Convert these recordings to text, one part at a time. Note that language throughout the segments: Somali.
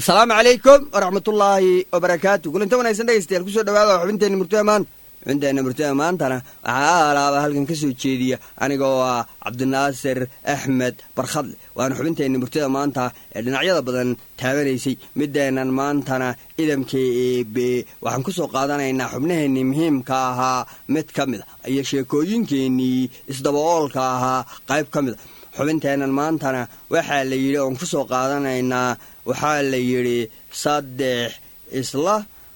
asalaamu calaykum waraxmatullaahi wabarakaatu kulanto wanagsan dhegeystayaal kusoo dhawaada xubinteenna murtada maanta xubinteenna murtada maantana waxaa alaaba halkan ka soo jeediya aniga oo ah cabdinaasir axmed barkhadle waana xubinteenna murtada maanta ee dhinacyada badan taabanaysay mideennan maantana idamka eebe waxaan kusoo qaadanaynaa xubnaheennii muhiimka ahaa mid ka mid a iyo sheekooyinkeennii isdaba-oolka ahaa qayb ka mid a xubinteennan maantana waxaa la yidhi oon kusoo qaadanaynaa waxaa la yidhi saddex isla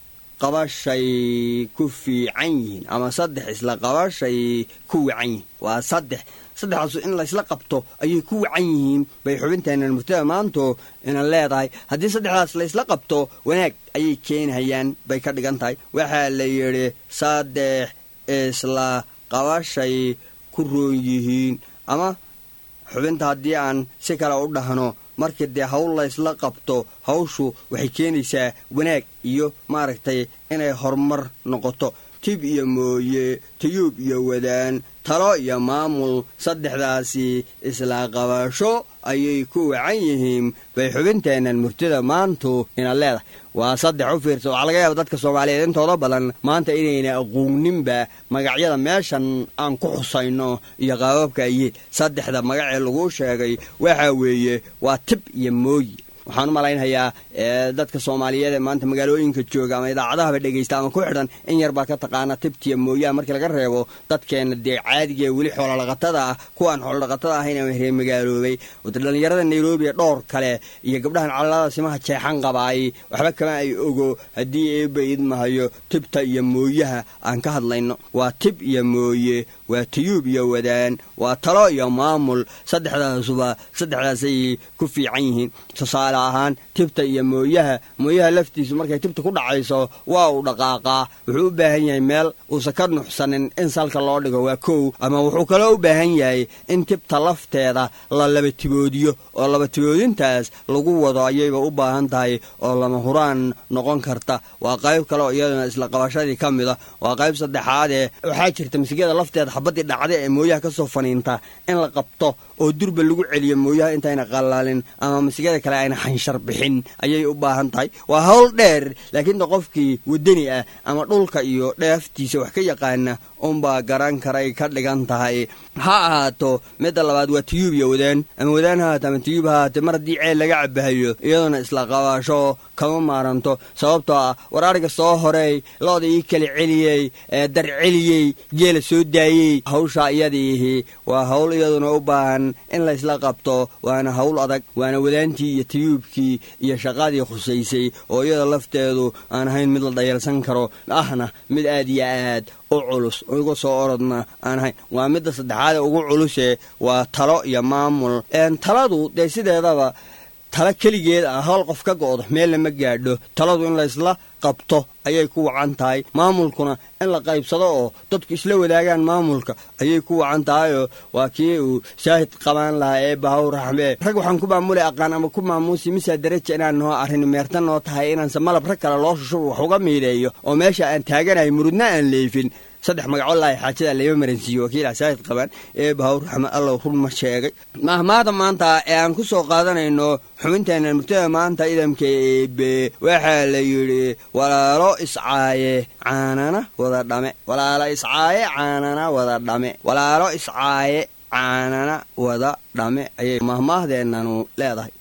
qabashay ku fiican yihiin ama saddex isla qabashay ku wacan yihiin waa saddex saddexdaasu in laysla qabto ayay ku wacan yihiin bay xubinteennan murtada maanto ina leedahay haddii saddexdaas laysla qabto wanaag ayay keenhayaan bay ka dhigan tahay waxaa la yidhi saddex isla qabashay ku roon yihiin ama xubinta haddii aan si kale u dhahno markii dee hawl laysla qabto hawshu waxay keenaysaa wanaag iyo maaragtay inay horumar noqoto tib iyo mooye tayuub iyo wadaan talo iyo maamul saddexdaasi isla qabasho ayay ku wacan yihiin bay xubinteennan murtida maantu ina leedahay waa saddex u fiirsa waxaa laga yaaba dadka soomaaliyeed intooda badan maanta inayna aqooninba magacyada meeshan aan ku xusayno iyo qaababka ayeen saddexda magacee laguu sheegay waxaa weeye waa tib iyo mooyi waxaan u malaynhayaa dadka soomaaliyeed ee maanta magaalooyinka jooga ama idaacadahaba dhegaysta ama ku xidhan in yar baa ka taqaana tibtiya mooyaha markii laga reebo dadkeenna dee caadigae weli xoolodhaqatada ah kuwaan xoolodhaqatada ahayn ama reer magaaloobay dhallinyarada nairobi ee dhowr kale iyo gabdhahan calalada simaha jeexan qabaay waxba kama ay ogo haddii eeba idmahayo tibta iyo mooyaha aan ka hadlayno waa tib iyo mooye waa tayuub iyo wadaan waa talo iyo maamul saddexdaasuba saddexdaasay ku fiican yihiin tusaale ahaan tibta iyo mooyaha mooyaha laftiisu markay tibta ku dhacayso waa uu dhaqaaqaa wuxuu u baahan yahay meel uusan ka nuxsanin in salka loo dhigo waa kow ama wuxuu kaloo u baahan yahay in tibta lafteeda la labatiboodiyo oo labatiboodintaas lagu wado ayayba u baahan tahay oo lama huraan noqon karta waa qayb kale oo iyaduna isla qabashadii ka mid a waa qayb saddexaadee waxaa jirta masigada lafteeda xabadii dhacda ee mooyaha ka soo faniinta in la qabto oo durba lagu celiyo mooyaha intayna qalaalin ama masigada kale ayna xanshar bixin ayay u baahan tahay waa hawl dheer laakiin de qofkii wadani ah ama dhulka iyo dheeftiisa wax ka yaqaana unbaa garan karay ka dhigan tahay ha ahaato midda labaad waa tiyuub iyo wadaan ama wadaan ha ahaato ama tiyuub ha ahaate mar haddii ceel laga cabahayo iyaduna isla qabaasho kama maaranto sababtoo ah war ariga soo horeey looda ii kala celiyey dar celiyey geela soo daayey hawsha iyadiihi waa hawl iyaduna u baahan in laysla qabto waana hawl adag waana wadaantii iyo tiyuubkii iyo shaqadii khusaysay oo iyada lafteedu aan ahayn mid la dhayalsan karo ahna mid aad iyo aad u culus uga soo orodna aan ahayn waa midda saddexaade ugu culuse waa talo iyo maamul taladu dee sideedaba talo keligeed ah howl qof ka go'do meel lama gaadho taladu in laysla qabto ayay ku wacan tahay maamulkuna in la qaybsado oo dadku isla wadaagaan maamulka ayay ku wacan tahayoo waa kii uu shaahid qabaan lahaa ee bahaw raxmee rag waxaan ku maamulay aqaan ama ku maamuusi misaa daraja inaan noo arrin meerta noo tahay inaanse malab rag kale loo shushubo wax uga miidheeyo oo meesha aan taaganahay murudna aan leefin saddex magacolahi xaajada layba maransiiye wakiila shaahid qabaan ee bahaw raxme allow run ma sheegay mahmaada maanta ee aan ku soo qaadanayno xubinteenna murtada maanta idamka eebe waxaa la yidhi walaalo iscaaye caanana wada dhame walaalo iscaaye caanana wada dhame walaalo iscaaye caanana wada dhame ayay mahmaahdeenanu leedahay